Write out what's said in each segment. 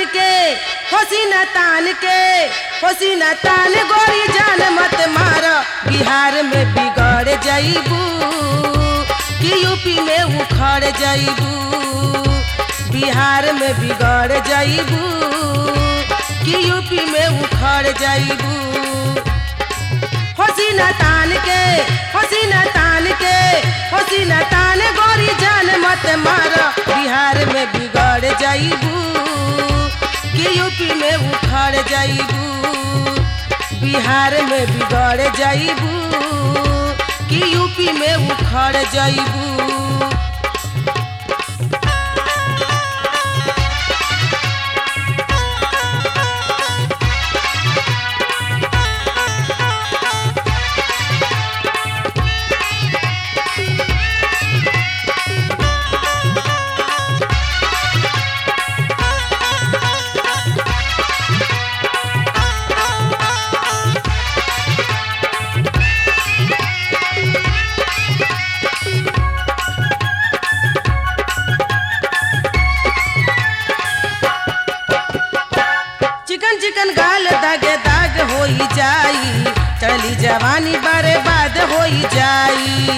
के हसीना तान के हसीना तान गोरी जान मत मार बिहार में बिगड़ जाइबू कि यूपी में उखड़ जाइबू बिहार में बिगड़ जाइबू कि यूपी में उखड़ जाइबू हसीना तान के हसीना तान के हसीना तान गोरी जान मत मार बिहार में बिगड़ जाइबू कि यूपी में उखड़ जाइबू बिहार में बिगड़ जाइबू कि यूपी में उखड़ जाइबू चिकन चिकन गाल दागे दाग होई जाई चली जवानी बर्बाद होई जाई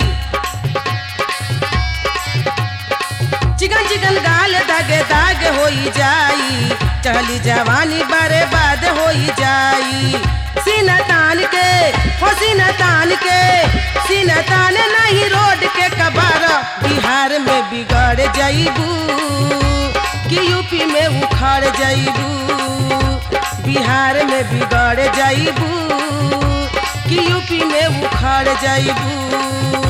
चिकन चिकन गाल दागे दाग होई जाई चली जवानी बर्बाद होई जाई सीना तान के हो सीना तान के सीना तान नहीं रोड के कबार बिहार में बिगड़ जाइबू कि यूपी में उखड़ जाइबू बिहार में बिगड़ जाइबू कि यूपी में उखड़ जाइबू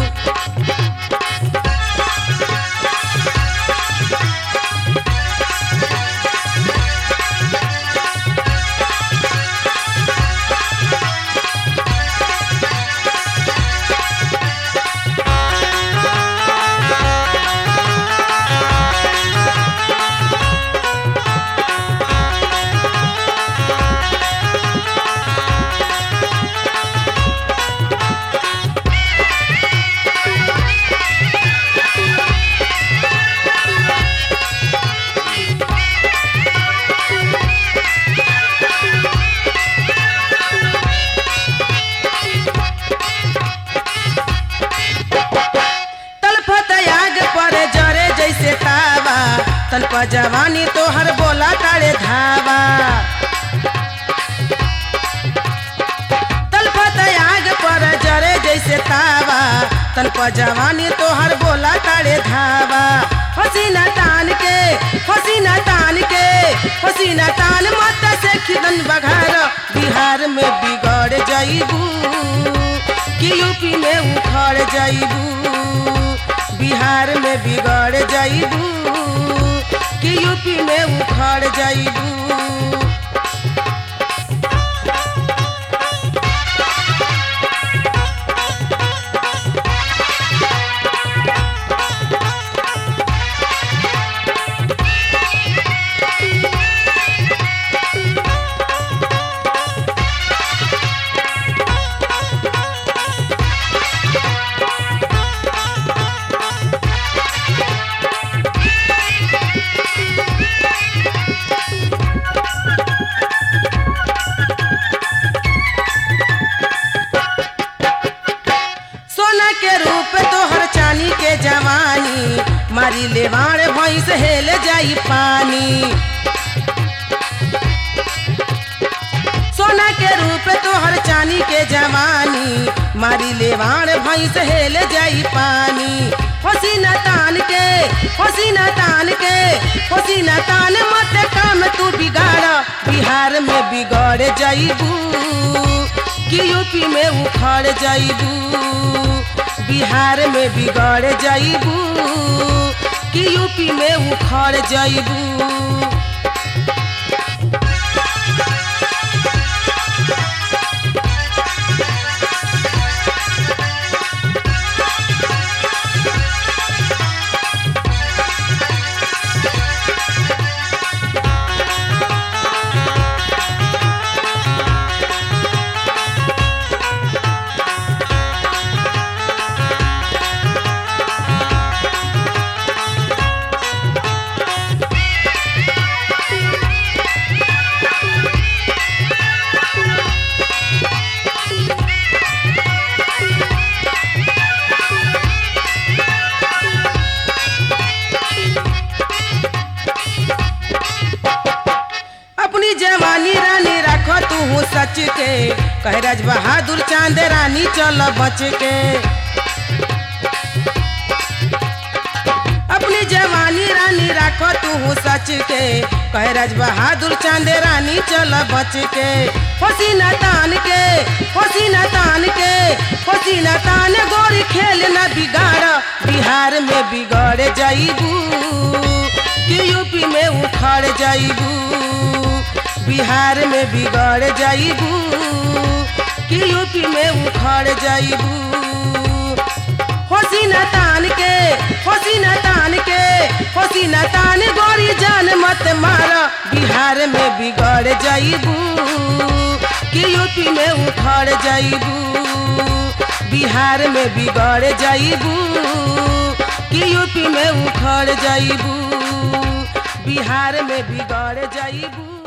तलफत आग पर जरे जैसे तावा तन पर जवानी तोहर बोला काले धावा तलफत आग पर जरे जैसे तावा तन पर जवानी तोहर बोला काले धावा हसीना तान के हसीना तान के हसीना तान मत से खिदन बघार बिहार में बिगड़ जाइबू कि यूपी में उखड़ जाइबू बिहार में बिगड़ जाइबू कि यूपी में उखड़ जाइबू सोना के रूप तोहर चानी के जवानी मारी ले बाण भैंस हेल जाई पानी सोना के रूप तोहर चानी के जवानी मारी ले बाण भैंस हेल जाई पानी हसीना तान के हसीना तान के हसीना तान मत काम तू बिगाड़ बिहार में बिगड़ जाइबू कि यूपी में उखड़ जाइबू बिहार में बिगड़ जाइबू कि यूपी में उखड़ जाइबू तू सच के कह राज बहादुर चांद रानी चल बच के अपनी जवानी रानी राखो तू सच के कह राज बहादुर चांद रानी चल बच के होसीना तान के होसीना तान के होसीना तान गोरी खेल न बिगाड़ बिहार में बिगड़ जाइबू कि यूपी में उखड़ जाइबू बिहार में बिगड़ जाइबू कि यूपी में उखड़ जाइबू होसीना तान के होसीना तान के होसीना तान गोरी जान मत मार बिहार में बिगड़ जाइबू कि यूपी में उखड़ जाइबू बिहार में बिगड़ जाइबू कि यूपी में उखड़ जाइबू बिहार में बिगड़ जाइबू